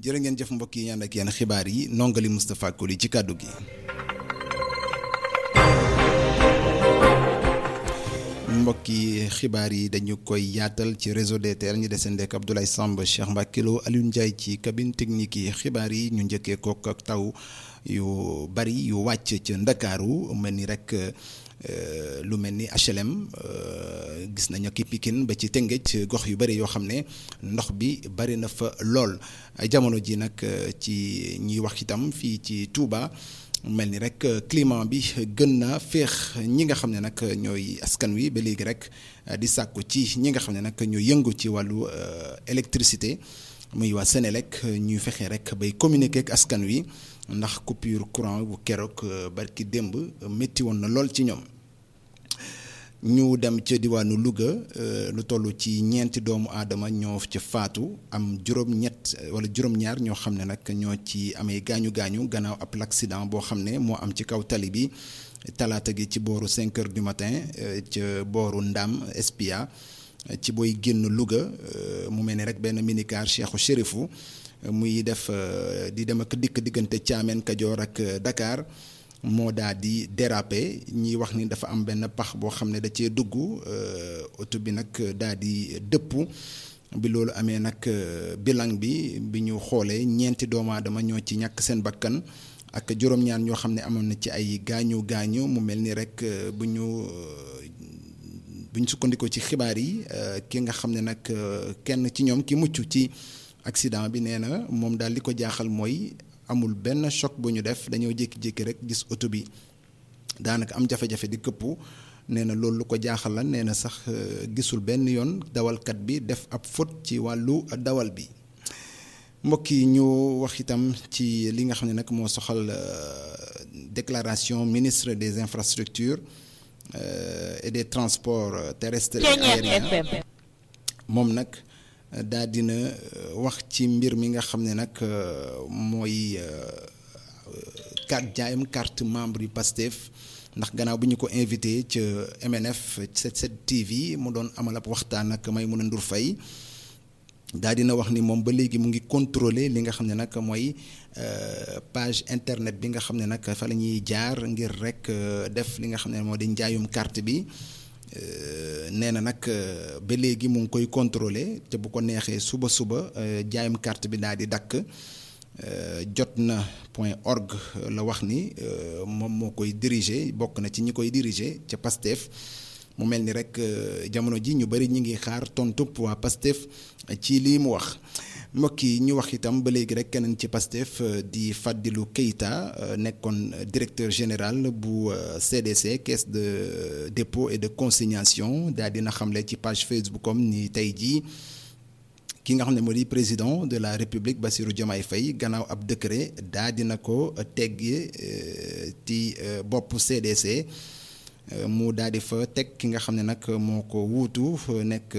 jërë ngeen jëf mbokk yi ñaan ak yéen xibaar yi nongali Moustapha Koli ci kàddu gi. mbokk yi xibaar yi dañu koy yaatal ci réseau DTL ñu deseen ak Abdoulaye Samb Cheikh Mbacke Lo Alioune Ndiaye ci cabine technique yi xibaar yi ñu njëkkee kook ak taw yu bari yu wàcc ca Ndakaaru mel ni rek. lu mel ni HLM gis nañu ki Pikine ba ci Tëngéej gox yu bëri yoo xam ne ndox bi bari na fa lool jamono ji nag ci ñuy wax itam fii ci Touba mel ni rek climat bi gën na féex ñi nga xam ne nag ñooy askan wi ba léegi rek di sàkku ci ñi nga xam ne nag ñooy yëngu ci wàllu électricité muy waa Sénélec ñuy fexe rek bay communiquer ak askan wi ndax coupure courant bu keroog barki démb métti woon na lool ci ñoom ñu dem ca diwaanu Louga lu toll ci ñeenti doomu aadama ñoo ca faatu am juróom-ñett wala juróom-ñaar ñoo xam ne nag ñoo ci amee gaañu gaañu gannaaw ab l'accident boo xam ne moo am ci kaw tali bi talaata gi ci booru 5 heures du matin ca booru Ndam Espia ci booy génn Louga mu mel ni rek benn minicar Cheikhou Chérifou muy def di dem ak dikk diggante Thiamène Kajoor ak Dakar moo daa di déraper ñiy wax ni dafa am benn pax boo xam ne da cee dugg oto bi nag daa di dëpp bi loolu amee nag bilan bi bi ñu xoolee ñeenti doomu aadama ñoo ci ñàkk seen bakkan ak juróom-ñaar ñoo xam ne amoon na ci ay gaañu gaañu mu mel ni rek bu ñu bu ñu sukkandikoo ci xibaar yi ki nga xam ne nag kenn ci ñoom ki mucc ci. accident bi nee na moom daal li ko jaaxal mooy amul benn choc bu ñu def dañoo jékki-jékki rek gis oto bi daanaka am jafe-jafe di këppu nee na loolu lu ko jaaxal la nee na sax gisul benn yoon dawalkat bi def ab faute ci wàllu dawal bi mbokk yi ñu wax itam ci li nga xam ne nag moo soxal déclaration ministre des infrastructures et des transports terrestres et aériens moom nag daa dina wax ci mbir mi nga xam ne nag mooy carte jaayam carte membre yu Pastef ndax gannaaw bi ñu ko invité ca MNF 77 TV mu doon amal ab waxtaan ak Maïmouna Ndour Faye daa dina wax ni moom ba léegi mu ngi contrôler li nga xam ne nag mooy page internet bi nga xam ne nag fa la ñuy jaar ngir rek def li nga xam ne moo di njaayum carte bi nee na nag ba léegi mu ngi koy contrôler te bu ko neexee suba suba jaayam carte bi daal di dakk jot na point org la wax ni moom moo koy diriger bokk na ci ñi koy diriger ca Pastef mu mel ni rek jamono ji ñu bari ñi ngi xaar tontub waa Pastef ci lii mu wax mbokk yi ñu wax itam ba léegi rek keneen ci Pastef di Fadilou Keita nekkoon directeur général bu CDC caisse de dépôt et de consignation daal dina xamle ci page Facebook am ni tey jii ki nga xam ne moo di président de la République Bassirou Diomaye Faye gannaaw ab décret daa dina ko teggi ci bopp CDC mu daal di fa teg ki nga xam ne nag moo ko wuutu nekk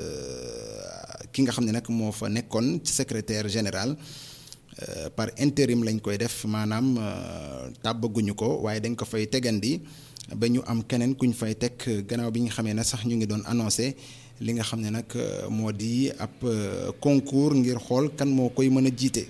ki nga xam ne nag moo fa nekkoon ci secrétaire général par intérim lañ koy def maanaam tàbbaguñu ko waaye dañ ko fay tegandi ba ñu am keneen kuñ fay teg gannaaw bi nga xamee ne sax ñu ngi doon annoncé li nga xam ne nag moo di ab concours ngir xool kan moo koy mën a jiite.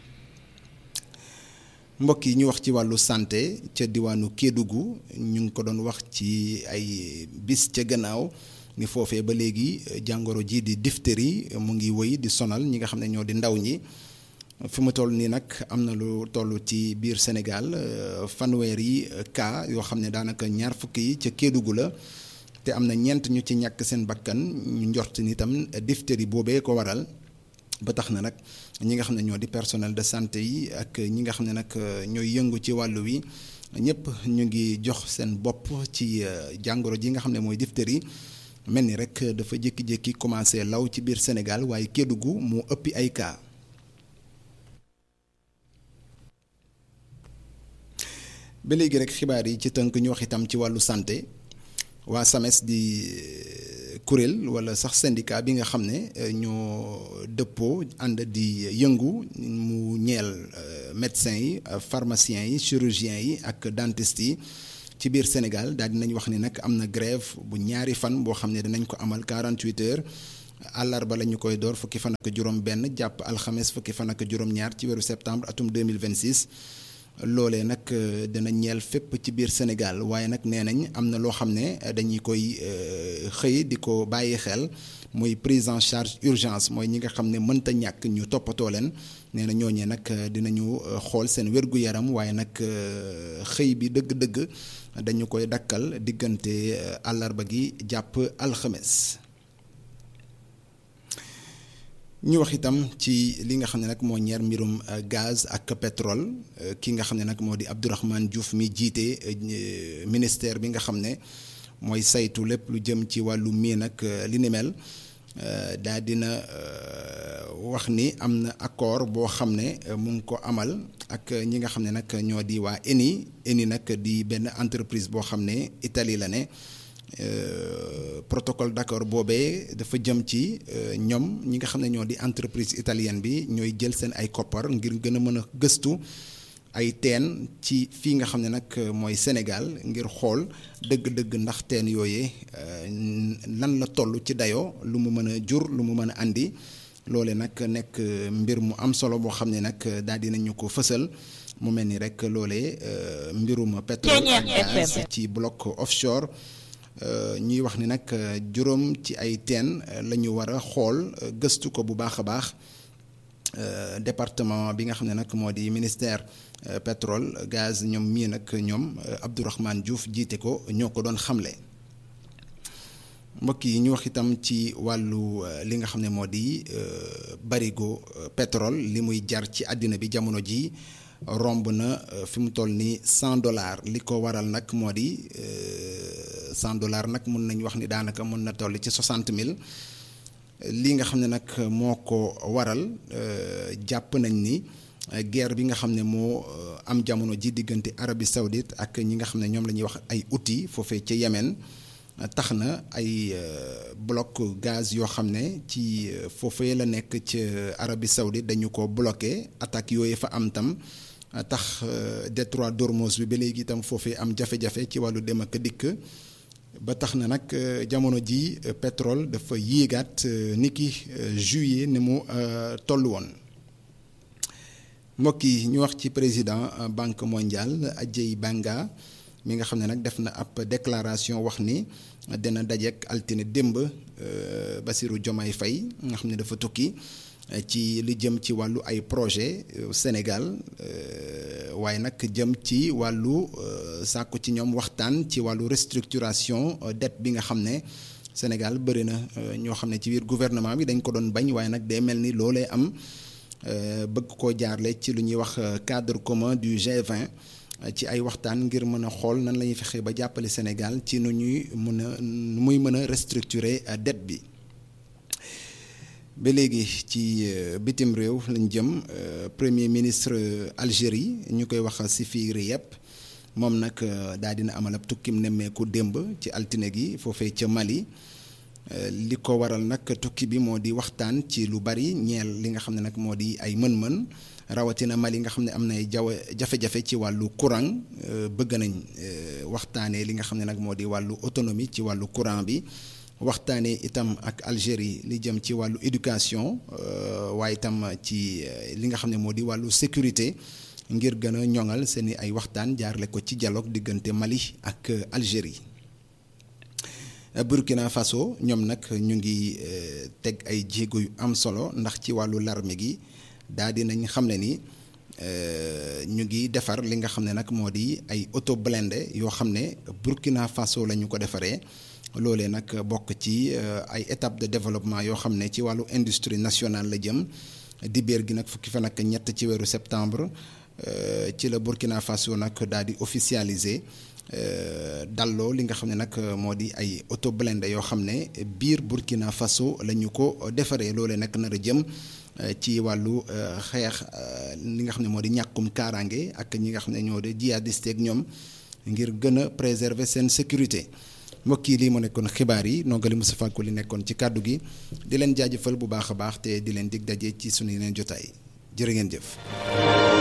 mbokk yi ñu wax ci wàllu santé ca diwaanu Kédougou ñu ngi ko doon wax ci ay bis ca gannaaw ni foofee ba léegi jàngoro ji di diphtérie mu ngi wëy di sonal ñi nga xam ne ñoo di ndaw ñi fi mu toll nii nag am na lu toll ci biir Sénégal fanweeri cas yoo xam ne daanaka ñaar fukki yi ca Kédougou la te am na ñeent ñu ci ñàkk seen bakkan ñu njort ni itam diphtérie boobee ko waral. ba tax na nag ñi nga xam ne ñoo di personnel de santé yi ak ñi nga xam ne nag ñooy yëngu ci wàllu wi ñëpp ñu ngi jox seen bopp ci jàngoro ji nga xam ne mooy diphtérie mel ni rek dafa jékki-jékki commencé law ci biir Sénégal waaye Kédougou moo ëppi ay cas. ba léegi rek xibaar yi ci tënk ñu wax itam ci wàllu santé waa SAMES di. kuréel wala sax syndicat bi nga xam ne ñoo dëppoo ànd di yëngu mu ñeel médecins yi pharmaciens yi chirurgiens yi ak dentistes yi ci biir Sénégal daal dinañ wax ni nag am na grève bu ñaari fan boo xam ne dinañ ko amal 48 heures àllarba la ñu koy door fukki fan ak juróom-benn jàpp alxames fukki fan ak juróom-ñaar ci weeru septembre atum 2026 loolee nag dina ñeel fépp ci biir Sénégal waaye nag nee nañ am na loo xam ne dañuy koy xëy di ko bàyyi xel muy prise en charge urgence mooy ñi nga xam ne mënta ñàkk ñu toppatoo leen nee na ñooñee nag dinañu xool seen wér-gu-yaram waaye nag xëy bi dëgg-dëgg dañu koy dakkal diggante àllarba gi jàpp alxames. ñu wax itam ci li nga xam ne nag moo ñeer mbirum gaz ak pétrole ki nga xam ne nag moo di Abdourahmane Diouf mi jiite ministère bi nga xam ne mooy saytu lépp lu jëm ci wàllu mii nag li ni mel daa dina wax ni am na accord boo xam ne mu ngi ko amal ak ñi nga xam ne nag ñoo di waa ENI ENI nag di benn entreprise boo xam ne Italie la ne protocole d'accord boobee dafa jëm ci ñoom ñi nga xam ne ñoo di entreprise italienne bi ñooy jël seen ay koppar ngir gën a mën a gëstu ay teen ci fii nga xam ne nag mooy Sénégal ngir xool dëgg-dëgg ndax teen yooyee lan la toll ci dayoo lu mu mën a jur lu mu mën a andi loole nag nekk mbir mu am solo boo xam ne nag daal dinañu ko fësal mu mel ni rek loolee mbirum pétrole ak gaz ci bloc offshore ñuy wax ni nag juróom ci ay teen la ñu war a xool gëstu ko bu baax a baax département bi nga xam ne nag moo di ministère pétrole gaz ñoom mii nag ñoom Abdourahmane Diouf jiite ko ñoo ko doon xamle mbokk yi ñu wax itam ci wàllu li nga xam ne moo di barigo pétrole li muy jar ci àddina bi jamono ji romb na fi mu toll nii cent dollars li ko waral nag moo di cent dollars nag mun nañu wax ni daanaka mën na toll ci soixante mille li nga xam ne nag moo ko waral jàpp nañ ni guerre bi nga xam ne moo am jamono ji diggante Arabie Saoudite ak ñi nga xam ne ñoom la ñuy wax ay outils foofee ca Yémen tax na ay bloc gaz yoo xam ne ci foofee la nekk ci Arabie Saoudite dañu ko bloqué attaques yooyu fa am tam tax détroit d'Ormuz bi ba léegi itam foofee am jafe-jafe ci wàllu dem ak dikk ba tax na nag jamono ji pétrole dafa yéegaat niki juillet ni mu toll woon mbokk yi ñu wax ci président banque mondiale Ajay Banga mi nga xam ne nag def na ab déclaration wax ni dina dajeek altine démb Bassirou Diomaye Faye nga xam ne dafa tukki ci li jëm ci wàllu ay projet Sénégal waaye nag jëm ci wàllu sàkku ci ñoom waxtaan ci wàllu restructuration dette bi nga xam ne Sénégal bëri na ñoo xam ne ci biir gouvernement bi dañ ko doon bañ waaye nag day mel ni loolee am bëgg koo jaarle ci lu ñuy wax cadre commun du G20 ci ay waxtaan ngir mën a xool nan la ñuy fexe ba jàppale Sénégal ci nu ñuy mën a nu muy mën a restructurer dette bi ba léegi ci bitim réew lañ jëm premier ministre Algérie ñu koy wax Sifi Riep moom nag daal dina amal ab tukkim nemmeeku démb ci altine gi foofee ca Mali li ko waral nag tukki bi moo di waxtaan ci lu bari ñeel li nga xam ne nag moo di ay mën-mën rawatina Mali nga xam ne am na ay jaw jafe-jafe ci wàllu courant bëgg nañ waxtaanee li nga xam ne nag moo di wàllu autonomie ci wàllu courant bi waxtaanee itam ak Algérie li jëm ci wàllu éducation waaye itam ci li nga xam ne moo di wàllu sécurité ngir gën a ñoŋal seeni ay waxtaan jaarle ko ci dialogue diggante Mali ak Algérie Burkina Faso ñoom nag ñu ngi teg ay jéego yu am solo ndax ci wàllu larme gi daal di nañ xam ne ni ñu ngi defar li nga xam ne nag moo di ay auto blindé yoo xam ne Burkina Faso la ñu ko defaree loolee nag bokk ci ay étape de développement yoo xam ne ci wàllu industrie nationale la jëm dibéer gi nag fukki fan ak ñett ci weeru septembre ci la Burkina Faso nag daal di officialiser dalloo li nga xam ne nag moo di ay auto blindé yoo xam ne biir Burkina Faso la ñu ko defaree loolee nag nar a jëm ci wàllu xeex li nga xam ne moo di ñàkkum kaaraange ak ñi nga xam ne ñoo di jihadiste ak ñoom ngir gën a préserver seen sécurité mbokk yi lii moo nekkoon xibaar yi nongali Moustapha Ko li nekkoon ci kàddu gi di leen jaajëfal bu baax a baax te di leen dig daje ci sunu yeneen jotaay jërë ngeen jëf.